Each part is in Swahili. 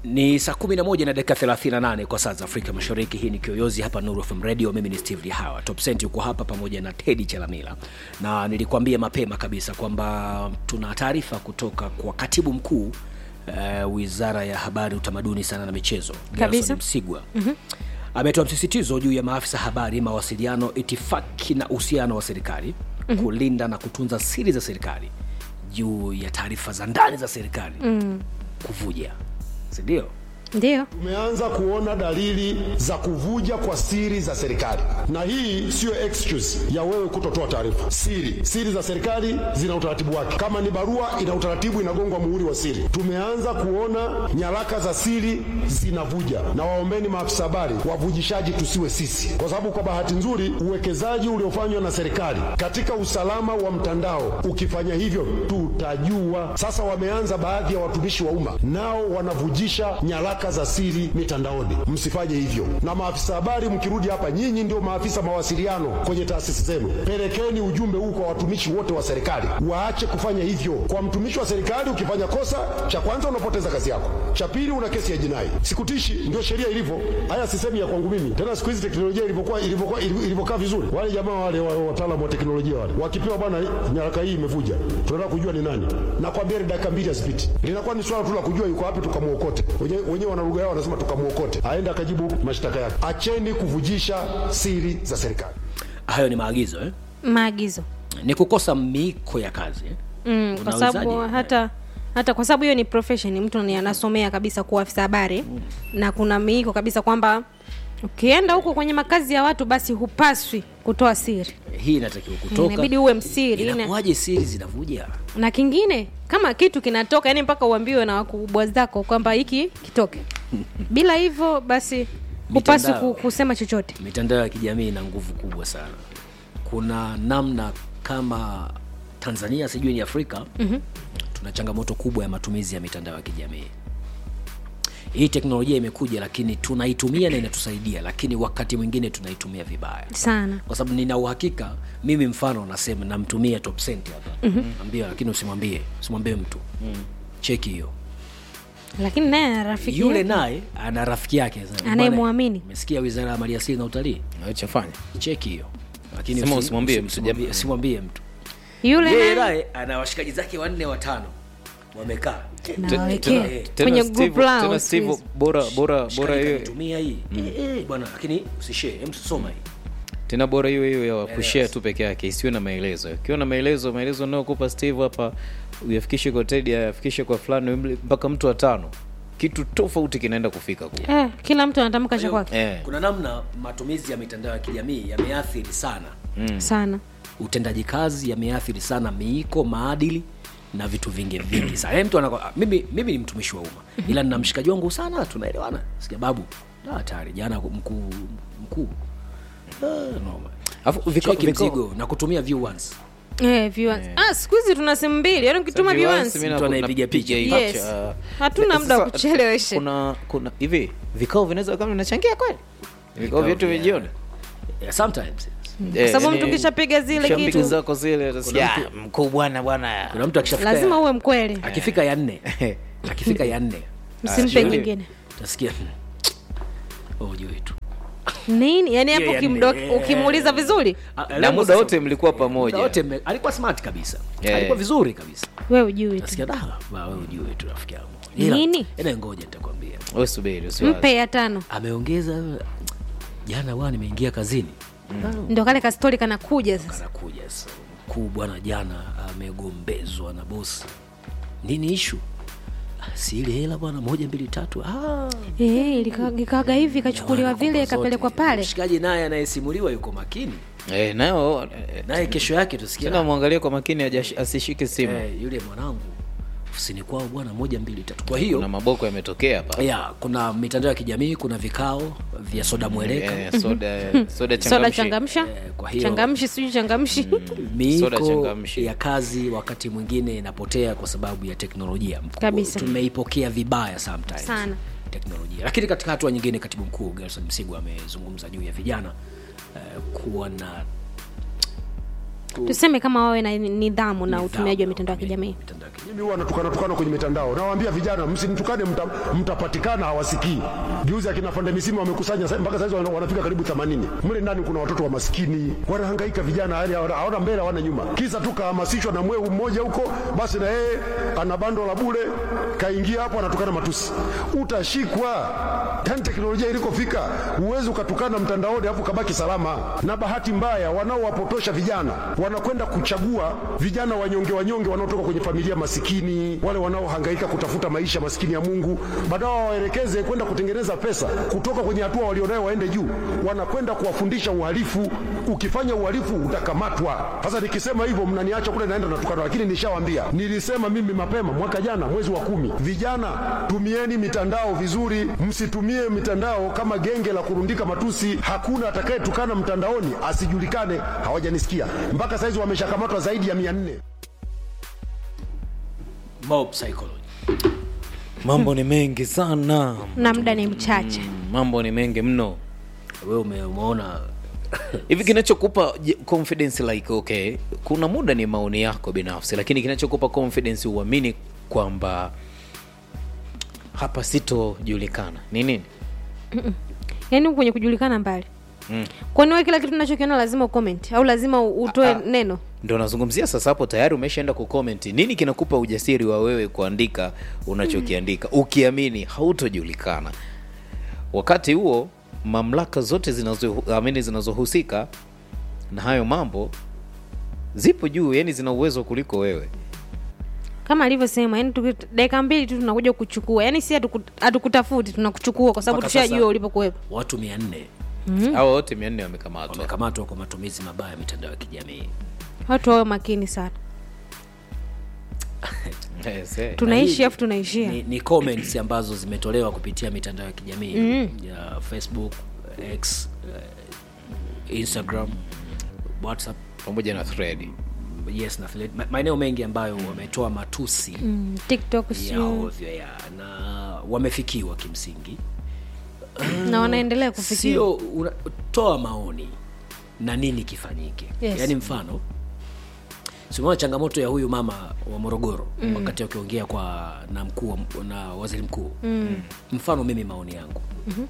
Ni saa 11 na dakika 38 kwa saa za Afrika Mashariki. Hii ni Kiyoyozi hapa Nuru FM Radio. Mimi ni Steve Lihawa. Top Cent yuko hapa pamoja na Teddy Chalamila, na nilikwambia mapema kabisa kwamba tuna taarifa kutoka kwa katibu mkuu uh, Wizara ya Habari, Utamaduni, Sanaa na Michezo, Kabisa. Gerson Msigwa ametoa msisitizo juu ya maafisa habari, mawasiliano, itifaki na uhusiano wa serikali kulinda na kutunza siri za serikali juu ya taarifa za ndani za serikali kuvuja, si ndio? Ndio. Tumeanza kuona dalili za kuvuja kwa siri za serikali, na hii siyo excuse ya wewe kutotoa taarifa. Siri siri za serikali zina utaratibu wake. Kama ni barua, ina utaratibu, inagongwa muhuri wa siri. Tumeanza kuona nyaraka za siri zinavuja, na waombeni maafisa habari, wavujishaji tusiwe sisi, kwa sababu kwa bahati nzuri uwekezaji uliofanywa na serikali katika usalama wa mtandao, ukifanya hivyo tutajua. Sasa wameanza baadhi ya watumishi wa umma nao wanavujisha nyaraka za siri mitandaoni. Msifanye hivyo. Na maafisa habari, mkirudi hapa, nyinyi ndio maafisa mawasiliano kwenye taasisi zenu, pelekeni ujumbe huu kwa watumishi wote wa serikali, waache kufanya hivyo. Kwa mtumishi wa serikali, ukifanya kosa, cha kwanza unapoteza kazi yako, cha pili una kesi ya jinai. Sikutishi, ndio sheria ilivyo. Haya sisemi ya kwangu mimi tena. Siku hizi teknolojia ilivyokuwa ilivyokuwa ilivyokaa vizuri, wale jamaa wale wa- wataalamu wa teknolojia wale wakipewa, bwana, nyaraka hii imevuja, tunataka kujua ni nani, na kwambia ni dakika mbili hazipiti, linakuwa ni swala tu la kujua yuko wapi, tukamwokote. Wenyewe wenyewe wana lugha yao, wanasema tukamwokote, aende akajibu mashtaka yake. Acheni kuvujisha siri za serikali. Hayo ni maagizo eh? Maagizo. Ni kukosa miiko ya kazi eh? Mm, kwa Unawezaje? sababu hata hata kwa sababu hiyo ni profession, mtu ni anasomea kabisa kuwa afisa habari na kuna miiko kabisa kwamba ukienda huko kwenye makazi ya watu basi hupaswi kutoa siri, Hii inatakiwa kutoka. inabidi uwe msiri na- Inakuwaje siri zinavuja? na kingine kama kitu kinatoka yani mpaka uambiwe na wakubwa zako kwamba hiki kitoke bila hivyo basi hupaswi Mitandao. ku- kusema chochote Mitandao ya kijamii ina nguvu kubwa sana. Kuna namna kama Tanzania, sijui ni Afrika, tuna changamoto kubwa ya matumizi ya mitandao ya kijamii. Hii teknolojia imekuja, lakini tunaitumia na inatusaidia, lakini wakati mwingine tunaitumia vibaya sana kwa sababu nina uhakika mimi, mfano nasema namtumia Top Cent hapa ambia, lakini usimwambie usimwambie mtu cheki hiyo. lakini naye ana rafiki Yule yake. naye ana rafiki yake sasa, Anayemwamini. bwana, Umesikia Wizara ya Maliasili na Utalii, Chafanya cheki hiyo, lakini Sema usi- usimwambie usi- mtu, usimwambie- jamaa. usimwambie mtu. yule Yeye naye naye ana washikaji zake wanne watano wamekaa nawawekea tena- kwenye Steve- group lao tena siku Steve, hizi. bora bora bora Shikaji hiyo kanitumia hii Eh, eh, bwana, lakini usishare, hem soma hii tena bora hiyo hiyo ya kushare tu peke yake isiwe na maelezo. Ukiwa na maelezo, maelezo unayokupa Steve hapa uyafikishe kwa Teddy, ayafikishe kwa fulani mle- mpaka mtu wa tano, kitu tofauti kinaenda kufika kule. eh, kila mtu anatamka cha kwake Eh. kuna namna matumizi ya mitandao ya kijamii yameathiri sana sana utendaji kazi yameathiri sana miiko maadili na vitu vingi vingi sana Yaani mtu anako, mimi, mimi ni mtumishi wa umma ila nina mshikaji wangu sana tunaelewana sikia babu da, hatari jana mkuu mkuu Ah, noma. Alafu vikao Cheki vikao mzigo na kutumia view once eh, viewers. ah, siku hizi tuna simu mbili yaani ukituma Sasa viewers, viewers mimi na- Mtu anaipiga napiga picha. hii Yes. picha. Hatuna Eh, muda wa sasa, kuchelewesha. Kuna kuna hivi vikao vinaweza kama vinachangia kweli vikao vyetu vya- vijioni yeah, sometimes Eh, sababu yani, mtu ukishapiga zile ukishapiga kitu- zako zile utasikia, Kuna "Ah, mkuu bwana bwana kuna mtu akishafika lazima ya- uwe mkweli akifika ya nne akifika ya nne msimpe sijui. nyingine utasikia oh, juu tu nini yaani hapo Yeah, yani, ukimdo- eh. ukimuuliza vizuri Ah, na leo muda sasa- wote mlikuwa muda pamoja wote mme- alikuwa smart kabisa Yeah. alikuwa vizuri kabisa we ujui tu nasikia da ba, wewe ujue tu rafiki yangu Ila- Nini? ila ngoja nitakwambia Wewe subiri usiwaze. mpe ya tano ameongeza jana bwana nimeingia kazini ndo kale kastori kanakuja sasa anakuja sasa mkuu bwana jana amegombezwa na bosi nini ishu "Ah, si ile hela bwana moja mbili tatu ah, Eh, lika- likaga hivi ikachukuliwa bwana, vile kumbe ikapelekwa zote. pale mshikaji naye anayesimuliwa yuko makini Eh, nayo eh, naye kesho yake tusikia tena mwangalie kwa makini hajash- asishike simu eh, yule mwanangu ofisini kwao bwana moja mbili tatu kwa hiyo kuna maboko yametokea hapa ya kuna mitandao ya kijamii kuna vikao vya soda mweleka Eh, soda soda soda changamshi changamsha Eh, kwa hiyo- changamshi sijui changamshi Soda miiko changamshi. ya kazi wakati mwingine inapotea kwa sababu ya teknolojia Kabisa. tumeipokea vibaya sometimes Sana. teknolojia lakini katika hatua nyingine katibu mkuu gerson msigu amezungumza juu ya vijana eh, kuwa na tuseme kama wawe na nidhamu na Nidhamu utumiaji wa na mitandao ya kijamii mitandao ya kijamii. mimi huwa natukana tukana kwenye mitandao nawaambia vijana msinitukane mta, mtapatikana hawasikii juzi akina fande misimu wamekusanya sa- mpaka saizi wana- wanafika karibu 80 mle ndani kuna watoto wa maskini wanahangaika vijana yani hawana hawana mbele hawana nyuma kisa tu kahamasishwa na mweu mmoja huko basi na yeye ana bando la bure kaingia hapo anatukana matusi utashikwa yani teknolojia ilikofika huwezi ukatukana mtandaoni alafu kabaki salama na bahati mbaya wanaowapotosha vijana wanakwenda kuchagua vijana wanyonge wanyonge wanaotoka kwenye familia masikini wale wanaohangaika kutafuta maisha masikini ya mungu badala wawaelekeze kwenda kutengeneza pesa kutoka kwenye hatua walionayo waende juu wanakwenda kuwafundisha uhalifu ukifanya uhalifu utakamatwa sasa nikisema hivyo mnaniacha kule naenda natukana lakini nishawambia nilisema mimi mapema mwaka jana mwezi wa kumi vijana tumieni mitandao vizuri msitumie mitandao kama genge la kurundika matusi hakuna atakayetukana mtandaoni asijulikane hawajanisikia mpaka saizi wameshakamatwa zaidi ya mia nne mob psychology mambo ni mengi sana na muda ni mchache mambo ni mengi mno wewe ume- umeona hivi kinachokupa je- confidence like okay kuna muda ni maoni yako binafsi lakini kinachokupa confidence uamini kwamba hapa sitojulikana ni nini yaani huku kwenye kujulikana mbali Mm. kwani wewe kila kitu unachokiona lazima ucomment au lazima u- utoe Ah, ah. neno ndo nazungumzia sasa hapo tayari umeshaenda kucomment nini kinakupa ujasiri wa wewe kuandika unachokiandika ukiamini hautojulikana wakati huo mamlaka zote zinazo- amini zinazohusika na hayo mambo zipo juu yani zina uwezo kuliko wewe kama alivyosema yani tuki- dakika mbili tu tunakuja kuchukua yani si hatuku- hatukutafuti tunakuchukua kwa sababu Mpaka sasa- tushajua ulipokuwepo watu mia nne hawa wote mia nne wamekamatwa wamekamatwa kwa matumizi mabaya ya mitandao ya kijamii watu wawe makini sana Yes, eh. tunaishi hii- afu tunaishia ni, ni comments ambazo zimetolewa kupitia mitandao ya kijamii mm. ya facebook x uh, instagram whatsapp pamoja na thread yes na affiliate- ma- maeneo mengi ambayo wametoa matusi mm, tiktok ya sio ovyo ya na wamefikiwa kimsingi na wanaendelea kufikia sio una- toa maoni na nini kifanyike Yes. yaani mfano simeona changamoto ya huyu mama wa morogoro mm. wakati akiongea kwa na mkuu wa- na waziri mkuu mm. mfano mimi maoni yangu mm-hmm.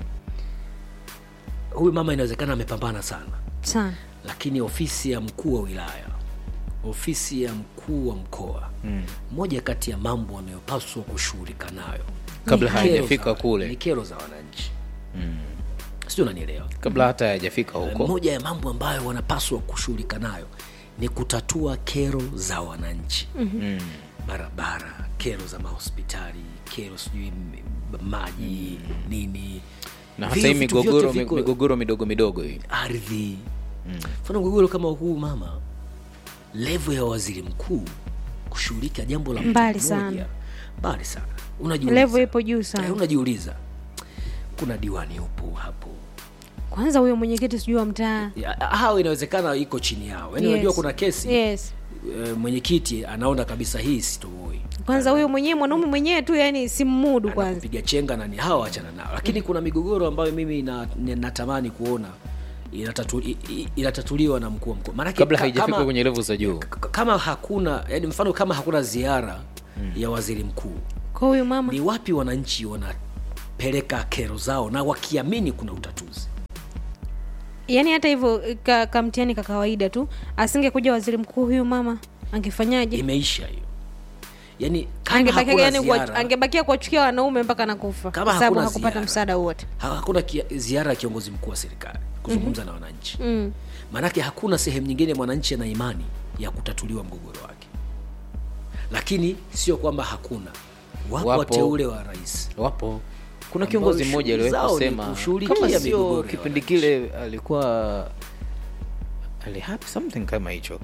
huyu mama inawezekana amepambana sana sana lakini ofisi ya mkuu wa wilaya ofisi ya mkuu wa mkoa mm. moja kati ya mambo wanayopaswa kushughulika nayo Kabla ni kero hayajafika za- kule. ni kero za wananchi mm. sijui unanielewa kabla hata hayajafika huko moja ya mambo ambayo wanapaswa kushughulika nayo ni kutatua kero za wananchi mm-hmm. barabara kero za mahospitali kero sijui m- maji nini na hata Vile hii vitu migogoro vyote viko- migogoro midogo midogo hii ardhi mfano mgogoro kama huu mama levo ya waziri mkuu kushughulika jambo la mtu Mbali mmoja, sana. mbali sana unajiuliza levo ipo juu sana Eh, unajiuliza kuna diwani upo hapo kwanza huyo mwenyekiti sijui wa mtaa Ya, hao inawezekana iko chini yao yaani Yes. unajua kuna kesi yes eh, mwenyekiti anaona kabisa hii sitoboi kwanza huyo mwenyewe mwanaume mwenyewe tu yani simmudu kwanza piga chenga nani hawa wachana nao lakini kuna migogoro ambayo mimi na, na- natamani kuona inatatu, i- i- inatatuliwa na mkuu wa mkoa maanake kabla ka- haijafika kama- kwenye levu za juu k- kama hakuna yani mfano kama hakuna ziara ya waziri mkuu kwa huyu mama ni wapi wananchi wanapeleka kero zao na wakiamini kuna utatuzi yani hata hivyo ka, kamtiani ka kawaida tu asingekuja waziri mkuu huyu mama angefanyaje imeisha hiyo yani kama angebakia hakuna yani kuwa- ziara, angebakia kuwachukia wanaume mpaka nakufa Kama kwa sababu hakuna hakupata ziara. msaada wote ha- hakuna kia, ziara ya kiongozi mkuu wa serikali kuzungumza na wananchi mm. maanake hakuna sehemu nyingine mwananchi ana imani ya kutatuliwa mgogoro wake lakini sio kwamba hakuna wapo, Wapo. wateule wa rais wapo kuna Ambao kiongozi shughuli mmoja aliwahi zao ni kusema kushughulikia kama migogoro sio ya kipindi wananchi. kile alikuwa alihapi something kama hicho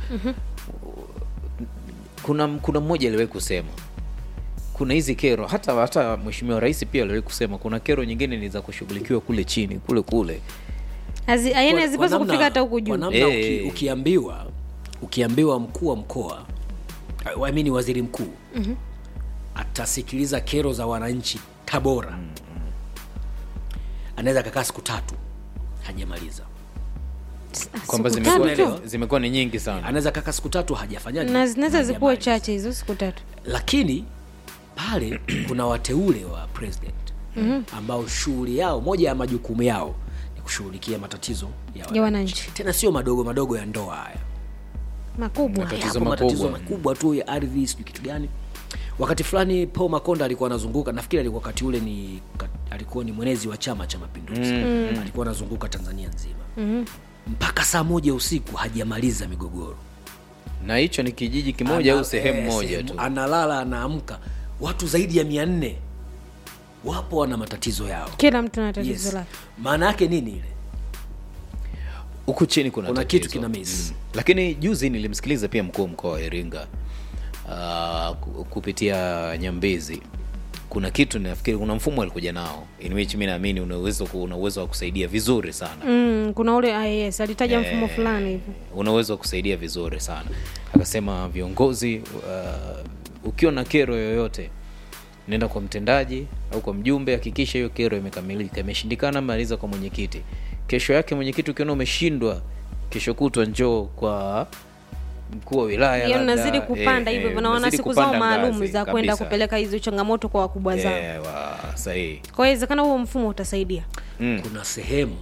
kuna kuna mmoja aliwahi kusema kuna hizi kero hata hata mheshimiwa rais pia aliwahi kusema kuna kero nyingine ni za kushughulikiwa kule chini kule kule Hazi- yani Kwa- hazipaswi kwa namna- kufika hata huku kwa juu namna Eh. uki, ukiambiwa ukiambiwa mkuu wa mkoa uh, I mean waziri mkuu mm-hmm. atasikiliza kero za wananchi tabora mm-hmm. anaweza akakaa siku tatu hajamaliza kwamba siku zimekuwa tatu tu. zimekuwa ni nyingi sana anaweza kaka siku tatu hajafanyaje na zinaweza zikuwe hajamaliza. chache hizo siku tatu lakini pale kuna wateule wa president ambao shughuli yao moja ya majukumu yao ni kushughulikia matatizo ya ya wananchi tena sio madogo madogo ya ndoa haya makubwa Matatizo Yapo matatizo makubwa. makubwa tu ya ardhi sijui kitu gani wakati fulani paul makonda alikuwa anazunguka nafikiri alikuwa wakati ule ni ka- alikuwa ni mwenezi wa chama cha mapinduzi mm. alikuwa anazunguka tanzania nzima mm. mpaka saa moja usiku hajamaliza migogoro na hicho ni kijiji kimoja Ana- au sehemu eh, moja sehemu- tu analala anaamka watu zaidi ya mia nne wapo wana matatizo yao kila mtu na tatizo yes. lake maana yake nini ile huku chini kuna, Kuna tatizo. kitu kina miss. Mm. lakini juzi nilimsikiliza pia mkuu wa mkoa wa iringa uh, ku- kupitia nyambizi kuna kitu nafikiri kuna mfumo alikuja nao in which mi naamini una uwezo ku- una uwezo wa kusaidia vizuri sana mm, kuna ule IAS alitaja mfumo fulani hivi una uwezo wa kusaidia vizuri sana akasema viongozi uh, ukiwa na kero yoyote nenda kwa mtendaji au kwa mjumbe hakikisha hiyo kero imekamilika imeshindikana maliza kwa mwenyekiti kesho yake mwenyekiti ukiona umeshindwa kesho kutwa njoo kwa mkuu wa wilaya hiyo labda, nazidi kupanda eh, hivyo eh, hivyo na wana unazidi siku zao kupanda maalum ngazi za kwenda kabisa. kupeleka hizo changamoto kwa wakubwa zao Eh, wa- sahihi kwa hiyo inawezekana huo mfumo utasaidia Mm. kuna sehemu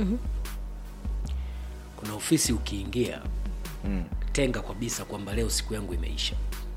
kuna ofisi ukiingia Mm. tenga kabisa kwamba leo siku yangu imeisha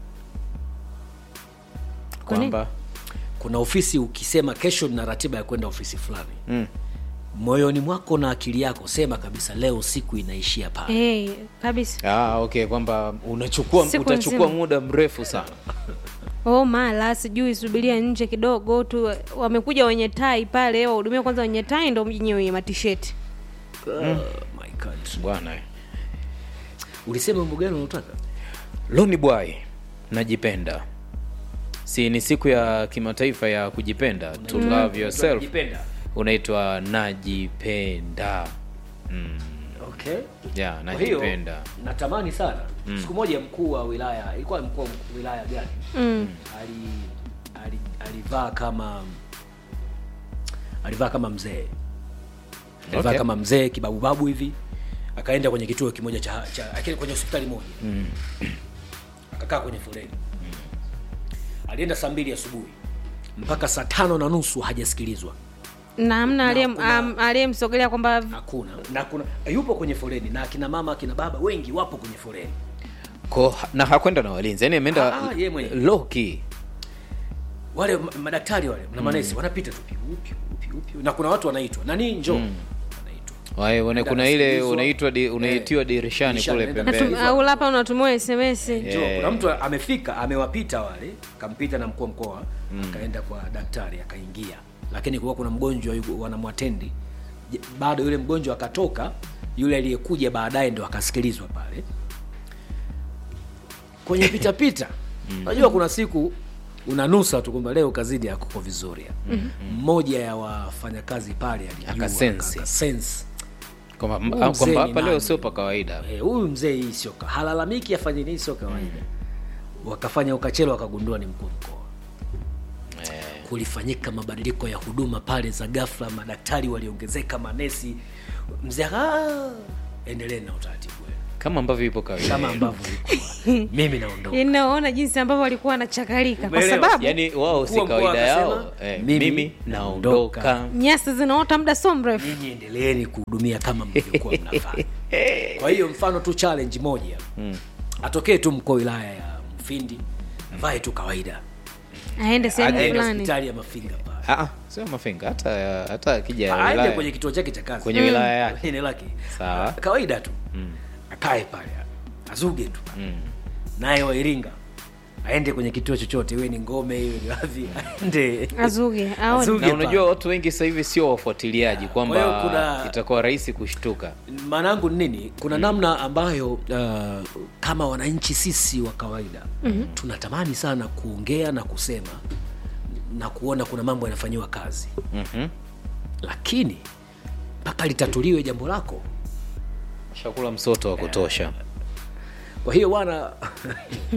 Kwa nini? kwamba kuna ofisi ukisema kesho nina ratiba ya kwenda ofisi fulani mm. moyoni mwako na akili yako sema kabisa leo siku inaishia pale hey, kabisa ah, okay kwamba unachukua Siku utachukua nzima. muda mrefu sana oh mala sijui subiria nje kidogo tu wamekuja wenye tai pale wahudumia kwanza wenye tai ndo mjinye wenye matisheti oh, my God. bwana eh. ulisema mambo gani unaotaka Loni Boy, najipenda. Si ni siku ya kimataifa ya kujipenda, to love yourself. Unajipenda? Unaitwa najipenda. Mm. okay Yeah, Kwa hiyo najipenda. natamani sana siku moja mkuu wa wilaya ilikuwa mkuu wa wilaya gani mm. ali, ali, alivaa kama alivaa kama mzee alivaa Okay. kama mzee kibabubabu hivi akaenda kwenye kituo kimoja cha, cha akili kwenye hospitali moja mm. akakaa kwenye foleni alienda saa mbili asubuhi mpaka saa tano na nusu hajasikilizwa na amna aliyem- kuna- am- aliyemsogelea kwamba hakuna na kuna yupo kwenye foleni na akina mama akina baba wengi wapo kwenye foleni Ko, na hakwenda na walinzi, yani ameenda Ah, ah, yeye mwenyewe. low key. wale ma- madaktari wale na manesi wanapita tu piu piu piu piu na kuna watu wanaitwa nani njoo wanaitwa Wae, wana- Nenda kuna ile anasikilizwa. unaitwa di, unaitiwa dirishani dirishani, kule nenda pembeni. Natu- au hapa unatumiwa sms njoo Yeah. kuna mtu amefika amewapita wale kampita na mkuu wa mkoa akaenda kwa daktari akaingia lakini kuwa kuna mgonjwa yuko- wanamwatendi Je- bado yule mgonjwa akatoka yule aliyekuja baadaye ndo akasikilizwa pale kwenye pitapita unajua kuna siku unanusa tu kwamba leo kazini hakuko vizuri mmoja ya wafanyakazi pale alijua, Akasensi. akasensi. Kwamba Huyu ah, mzee kwamba ni hapa leo nani? sio pa kawaida. Eh, huyu mzee hii sio ka- halalamiki afanye nini sio kawaida wakafanya ukachelo wakagundua ni mkuu wa mkoa kulifanyika mabadiliko ya huduma pale za ghafla madaktari waliongezeka manesi mzee "Ah, endelee na utaratibu wenu." Kama ambavyo ipo kawaida. kama ambavyo ilikuwa mimi naondoka inaona jinsi ambavyo walikuwa wanachakalika kwa Umeelewa? sababu Yaani wao si Mkuu wa mkoa kawaida yao. akasema, Eh, mimi mimi naondoka. naondoka. nyasi zinaota muda so mrefu nyinyi endeleeni kuhudumia kama mlivyokuwa mnafanya kwa hiyo mfano tu challenge moja atokee tu mkuu wa wilaya ya mfindi avae tu kawaida aende sehemu aende fulani hospitali ya mafinga pale Ah, ah, sio mafinga hata hata akija aende wilaya. kwenye kituo chake cha kazi Kwenye wilaya yake. Kwenye eneo lake Sawa. kawaida tu akae pale azuge tu naye wa Iringa aende kwenye kituo chochote iwe ni ngome iwe ni wapi aende azuge aone Azuge. na unajua watu wengi sasa hivi sio wafuatiliaji Kwa hiyo kwamba kuna- itakuwa rahisi kushtuka maana yangu ni nini kuna namna ambayo uh, kama wananchi sisi wa kawaida mm-hmm. tunatamani sana kuongea na kusema na kuona kuna mambo yanafanyiwa kazi Mhm. lakini mpaka litatuliwe jambo lako shakula msoto wa kutosha kwa hiyo bwana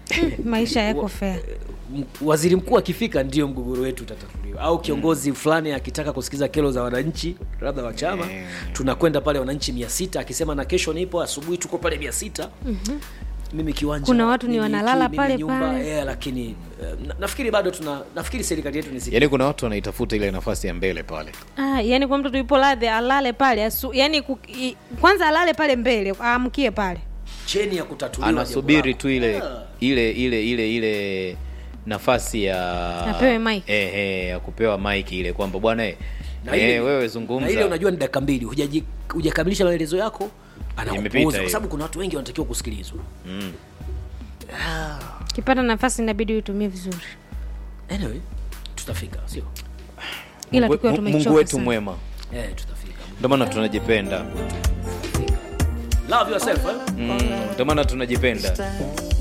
maisha yako fair M- waziri mkuu akifika ndio mgogoro wetu utatatuliwa au kiongozi fulani akitaka kusikiza kero za wananchi labda wa chama tunakwenda pale wananchi mia sita akisema na kesho nipo asubuhi tuko pale mia sita mimi kiwanja Kuna watu ni mimi wanalala mimi pale nyumba, pale. eh, lakini eh, na, nafikiri bado tuna nafikiri serikali yetu ni siku yaani kuna watu wanaitafuta ile nafasi ya mbele pale ah, yani kwa mtoto yupo ladhe alale pale asu, yani ku, i, kwanza alale pale mbele aamkie pale cheni ya kutatuliwa jambo anasubiri lako. tu ile Yeah. ile ile ile ile nafasi ya Apewe mic. eh, eh, ya kupewa mike ile kwamba bwana eh, Na ile- eh, wewe na ile zungumza unajua ni dakika mbili hujaji- hujakamilisha maelezo yako Imepita anakupuuza kwa hiyo. sababu kuna watu wengi wanatakiwa kusikilizwa kipata nafasi inabidi uitumie vizuri anyway tutafika sio ila Mungu- tukiwa Mungu tumechoka wetu sana. mwema eh, tutafika ndio maana tunajipenda love yourself eh? Mm, ndio maana tunajipenda